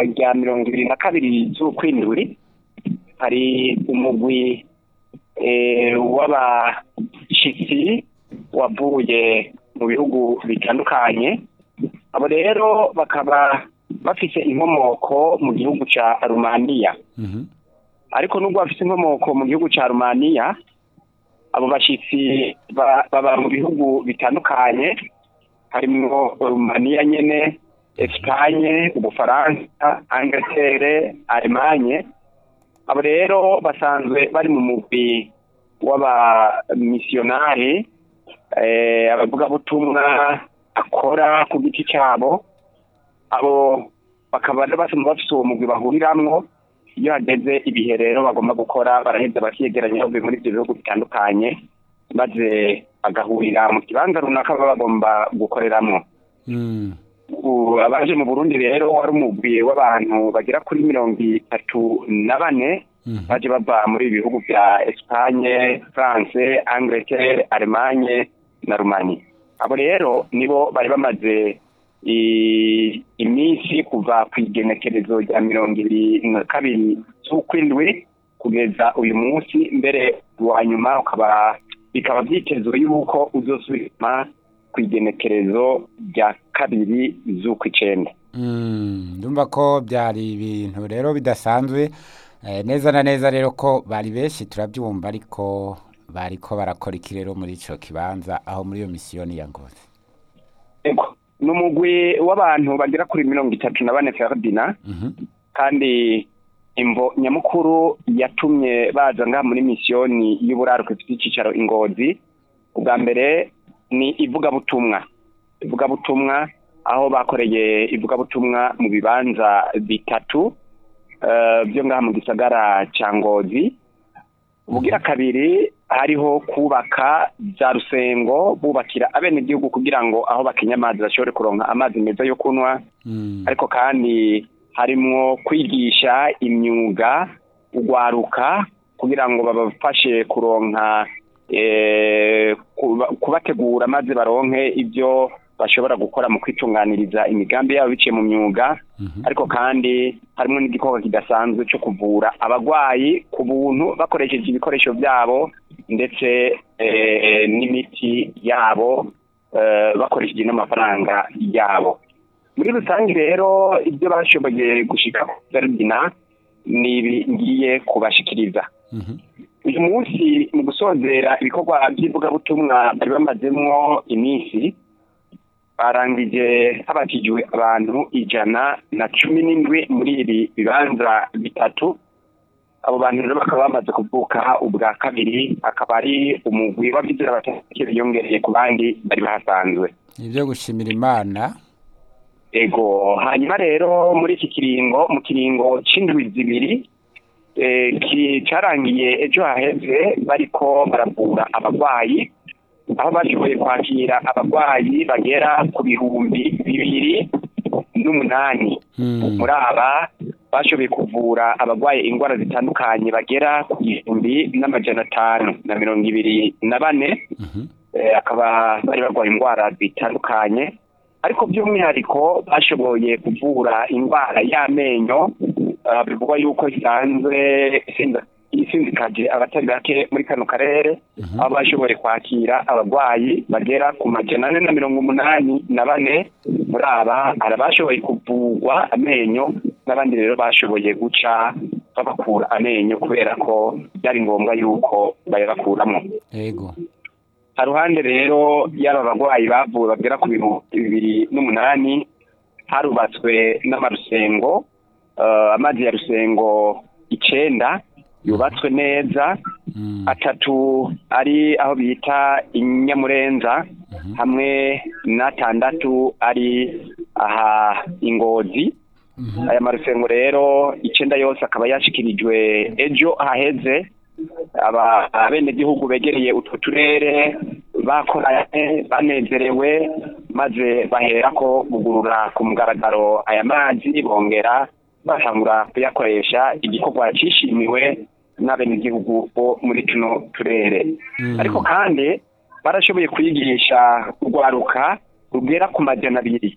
rya mirongo ibiri na kabiri z'ukwindwi hari umugwi eh, w'abashitsi wavuye mu bihugu bitandukanye abo rero bakaba bafise inkomoko mu gihugu ca rumaniya Mhm. ariko nubwo bafise inkomoko mu gihugu ca rumaniya abo bashitsi ba- baba mu bihugu bitandukanye harimwo rumaniya nyene esipanye ubufaransa angleterre alemanye abo rero basanzwe bari mu mugwi w'abamisiyonari eh, abavugabutumwa akora ku giti cyabo abo bakaba rero basanzwe bafise uwo mugwi bahuriramwo iyo hageze ibihe rero bagomba gukora baraheza bakiyegeranya bavuye muri ibyo bihugu bitandukanye maze bagahurira mu kibanza runaka baba bagomba gukoreramwo Mm. ubu abaje mu burundi rero wari umugwi w'abantu bagera kuri mirongo itatu na bane Mhm. baje bava muri ibi bihugu bya Espagne, France, Angleterre, Allemagne na Rumani. Abo rero nibo bari bamaze i- iminsi kuva ku igenekerezo rya mirongo ibiri na kabiri z'ukwindwi kugeza uyu munsi mbere wa nyuma ukaba bikaba byitezwe yuko uzosubirama ku igenekerezo rya kabiri z'ukwicenda Mm, ndumva ko byari ibintu rero bidasanzwe eh, neza na neza rero ko bari benshi turabyumva ariko bariko barakora iki rero muri ico kibanza aho muri iyo misiyoni ya ngozi Ego, ni umugwi w'abantu bagera kuri mirongo itatu na bane Ferdinand Mhm. kandi imvo nyamukuru yatumye baza ngaha muri misiyoni y'uburaruko ifite icyicaro ingozi ubwa mbere ni ivugabutumwa ivugabutumwa aho bakoreye ivugabutumwa mu bibanza bitatu eh, byo ngaha mu gisagara cya ngozi ubugira kabiri hariho kubaka za rusengo bubakira abenegihugu kugira ngo aho bakinya amazi bashobore kuronka amazi meza yo kunywa Mm. ariko kandi harimwo kwigisha imyuga ugwaruka kugira ngo babafashe kuronka eh, kuba- kubategura maze baronke ibyo bashobora gukora mu kwitunganiriza imigambi yabo biciye mu myuga Mhm. ariko kandi harimo n'igikorwa kidasanzwe cyo kuvura abagwayi ku buntu bakoresheje ibikoresho byabo ndetse eh, n'imiti yabo eh, bakoresheje n'amafaranga yabo muri rusange rero ibyo bashoboye gushika ku Ferdinand ni ibi ngiye kubashikiriza Mhm. uyu munsi mu gusozera ibikorwa by'ivugabutumwa bari bamazemwo iminsi barangije habatijwe abantu ijana na cumi n'indwi muri ibi bibanza bitatu abo bantu rero bakaba bamaze kuvuka ubwa kabiri akaba ari umugwi w'abizera batatu biyongereye ku bandi bari bahasanzwe ibyo gushimira imana ego hanyuma rero muri iki kiringo mu kiringo c'indwi zibiri eh, ki- carangiye ejo haheze bariko baravura abagwayi aho bashoboye kwakira abagwayi bagera ku bihumbi bibiri n'umunani Mm. muri aba bashoboye kuvura abagwaye indwara zitandukanye bagera ku gihumbi n'amajana atanu na mirongo ibiri na bane Mhm. eh, akaba bari barwaye indwara zitandukanye ariko by'umwihariko bashoboye kuvura indwara y'amenyo eh, bivugwa yuko isanzwe isinda- isindikaje abatari bake muri kano karere Mhm. aho bashoboye kwakira abarwayi bagera ku majana ane na mirongo umunani na bane muri aba hari abashoboye kuvurwa amenyo n'abandi rero bashoboye guca babakura amenyo kubera ko byari ngombwa yuko bayabakuramo yego haruhande rero y'aba bagwayi bavuwe bagera ku bihumbi bibiri n'umunani harubatswe n'amarusengo eh, amazi ya rusengo icenda yubatswe neza Mm. atatu ari aho bita inyamurenza Mhm. hamwe n'atandatu ari aha ingozi Mhm. aya marusengo rero icenda yose akaba yashikirijwe ejo haheze aba abenegihugu begereye utwo turere bakoranye banezerewe maze baherako bugurura ku mugaragaro aya mazi bongera batangura kuyakoresha igikorwa cishimiwe n'abenegihugu bo muri tuno turere Mm. ariko kandi barashoboye kwigisha urwaruka rugera ku majana abiri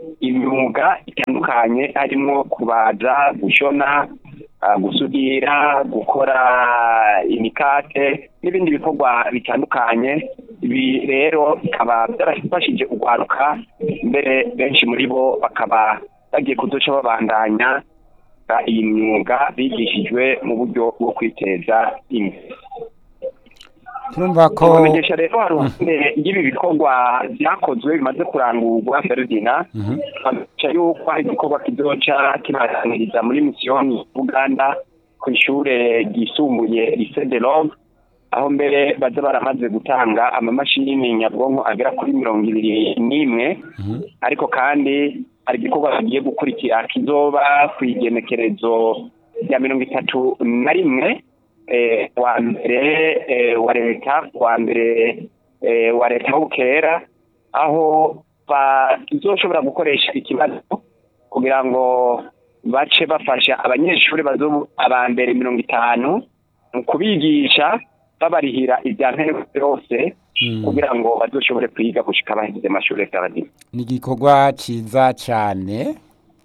imyuga itandukanye harimo kubaza gushona ah, gusudira gukora imikate n'ibindi bikorwa bitandukanye ibi rero bikaba byarafashije urwaruka mbere benshi muri bo bakaba bagiye kuduca babandanya ah, iyi myuga bigishijwe mu buryo bwo kwiteza imbere turumva ko kubamenyesha rero hari uruhande y'ibi bikorwa byakozwe bimaze kurangurwa Ferdina Mhm. bamenyesha yuko hari igikorwa kizoca kibataniriza muri misiyoni Uganda ku ishure ryisumbuye Lycée de Love aho mbere baza baramaze gutanga amamashini nyabwonko agera kuri mirongo ibiri n'imwe Mhm. ariko kandi hari igikorwa bagiye gukurikira kizoba ku igenekerezo rya mirongo itatu na rimwe eh, wa mbere eh, wa leta wa mbere eh, wa leta w'ubukera aho bazoshobora gukoresha ikibazo kugira ngo bace bafasha abanyeshuri bazo aba mbere mirongo itanu mu kubigisha babarihira ibya nkenerwa byose Mm. kugira ngo bazoshobore kwiga gushika bahejeje amashuri y'abadive ni igikorwa ciza cane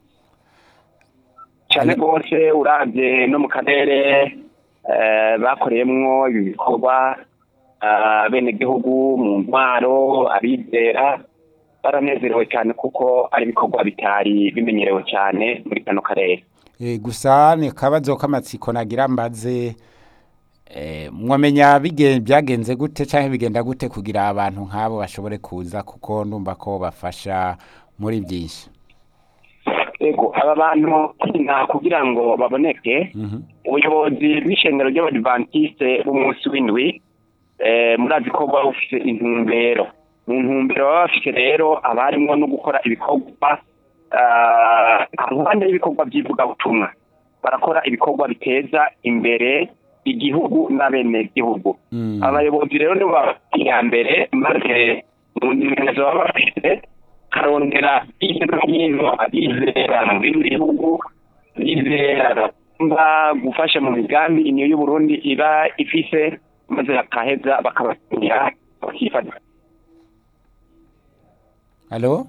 cyane rwose urabye no mu karere eh, bakoreyemwo ibi bikorwa bene gihugu mu ntwaro abizera baranezerewe cyane kuko ari ibikorwa bitari bimenyerewe cyane muri kano karere Eh, gusa ni akabazo k'amatsiko nagira mbaze eh, mwamenya bige- byagenze gute canke bigenda gute kugira abantu nk'abo bashobore kuza kuko ndumva ko bafasha muri byinshi ego aba bantu nta kugira ngo baboneke Mhm. ubuyobozi bw'ishengero ry'abadivantiste b'umunsi w'indwi eh, murazi ko buba bufise intumbero mu ntumbero baba bafise rero haba harimwo no gukora ibikorwa ah, ruhande y'ibikorwa by'ivugabutumwa barakora ibikorwa biteza imbere igihugu n'abenegihugu Mm. abayobozi rero nibo baba iya mbere maze mu ntemezo baba bafite karondera hirya no hino abizera mu bindi bihugu bizera bagomba gufasha mu migambi iniyo y'uburundi iba ifise maze bakaheza bakabatumira bakifata Halo?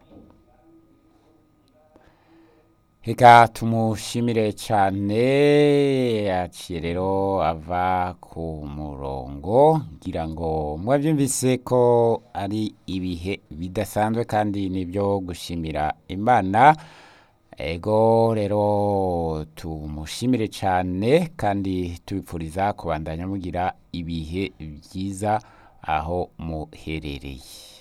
Reka tumushimire cyane yaciye rero ava ku murongo ngira ngo mwabyumvise ko ari ibihe bidasanzwe kandi nibyo gushimira imana ego rero tumushimire cyane kandi tubipfuriza kubandanya mugira ibihe byiza aho muherereye